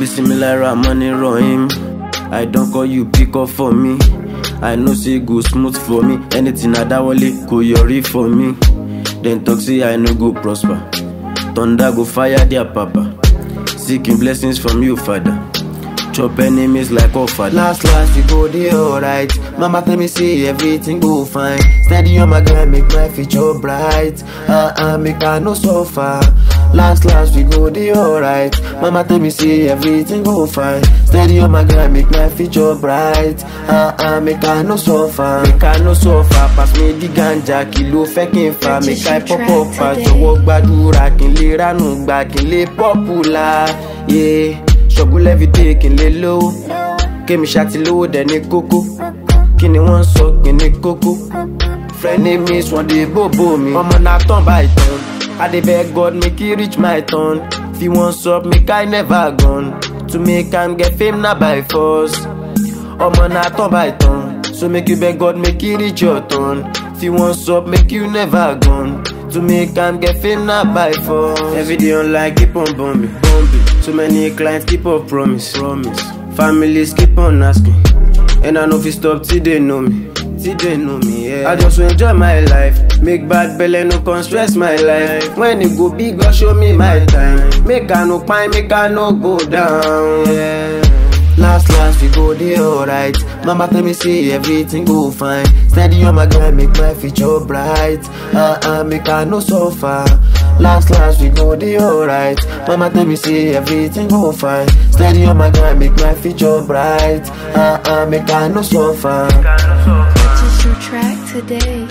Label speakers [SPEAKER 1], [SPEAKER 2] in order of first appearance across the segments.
[SPEAKER 1] Bismillah money rahim. I don't call you pick up for me. I know say go smooth for me. Anything I dawole go yori for me. Then talk say I no go prosper. Thunder go fire their papa. Seeking blessings from you, father. Chop enemies like all father.
[SPEAKER 2] Last last we go dey alright. Mama tell me say everything go fine. Steady on my grind, make my future bright. Uh uh, make I no suffer. Last last we go dey alright. Mama tell me say everything go fine. Steady on my grind, make my future bright. Uh uh, make I no suffer. Make I no suffer. Pass me the ganja, kí ló fẹ́ kí n fa. Make I pop up, pa jọ̀wọ́ gbàdúrà kí n lè ránú gbà kí n lè popular. Yeah. Struggle every day kí n lè lówó. Kémi ṣáti lówó dẹ̀ ní kókó. Kí ni wọ́n ń sọ gbìn ní kókó? Frenemies wọ́n dey bòbò mi. Ọmọ náà tán bá ìtàn. I dey beg God make he reach my turn. Fi wọ́n sọ make I never gone. To make am get fame na by force. Ọmọ náà tán bá ìtàn. So make you beg God make he reach your turn. Fi wọ́n sọ make you never gone. To make am get fame na by force.
[SPEAKER 1] Every day online keep on bombing, bombing. So many clients keep on promise, promise. Families keep on asking, and I know if stop till they know me, till they know me. Yeah. I just want enjoy my life, make bad belly no come stress my life. When it go big, God show me my time. Make I no pine, make I no go down. Yeah.
[SPEAKER 2] Last last we go dey alright. Mama tell me say everything go fine. Steady on my grind, make my future bright. Uh uh, make I no suffer. Last last we go dey alright. Mama tell me say everything go fine. Steady on my grind, make my future bright. Uh uh, make I no suffer.
[SPEAKER 3] Purchase your track today.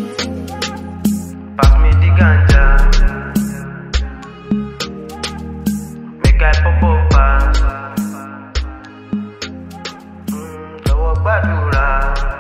[SPEAKER 1] Pass me the ganja. Make I pop up fast. Mm, jọ̀wọ́ gbàdúrà.